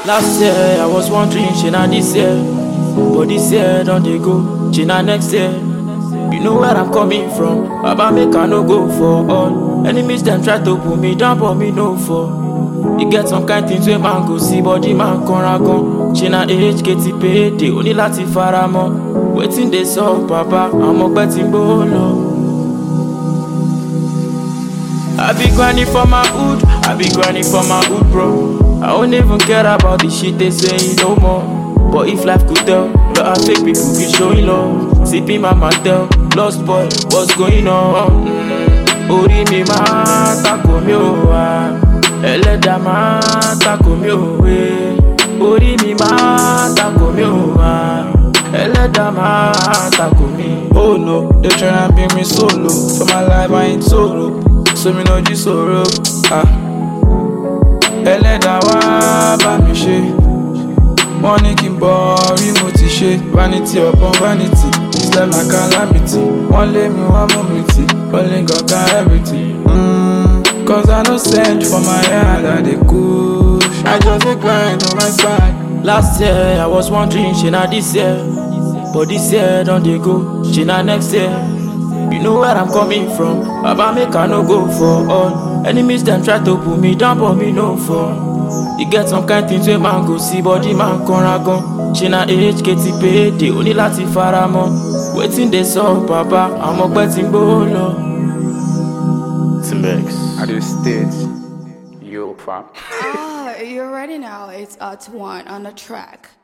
Last year I was wondering, shey na this year. But this year don dey go, shey na next year. You know where I'm coming from, Baba make I no go for all. Enemies dem try to pull me down but me no fall. E get some kind things wey man go see body man kanra gan. Ṣé na AHKT payday o ní láti fara mọ́? Wetin dey sup baba, àwọn ọgbẹ́ ti ń gbówó lọ. I be grinding for my hood, I be grinding for my hood, bro. I don't even care about the shit they say no more. But if life could tell, lot of fake people be showing love. Sipping my mantel, lost boy, what's going on? Mm. Orí mi máa tako mi ò wá, ẹlẹ́dàá máa tako mi ò wé. Orí mi máa tako mi ò wá, ẹlẹ́dàá máa tako mi. Oh no, they tryna bring me solo. For my life, I ain't solo. So me know you sorrow. Ah. Ẹlẹ́dàá wá bá mi ṣe. Wọ́n ní kí n bọ̀ rí mo ti ṣe. Vanity upon vanity, this life na calamity. Wọ́n lé mi wọ́n mú mi tì, only God can everything. Mm, Cause I no send for my hand, I dey push. I just dey grind on my side. Last year I was wondering, shey na this year. But this year don dey go, shey na next year. You know where I'm coming from, Baba make I no go for all. Enemies dem try to pull me down but me no fall. E get some kind things wey man go see body man kanra gan. Ṣé na AHKT payday o ní láti fara mọ́? Wetin dey sup baba, àwọn ọgbẹ́ ti ń gbówó lọ. Timex. At this stage, yo, fam. Ah, you're ready now. It's at one on the track.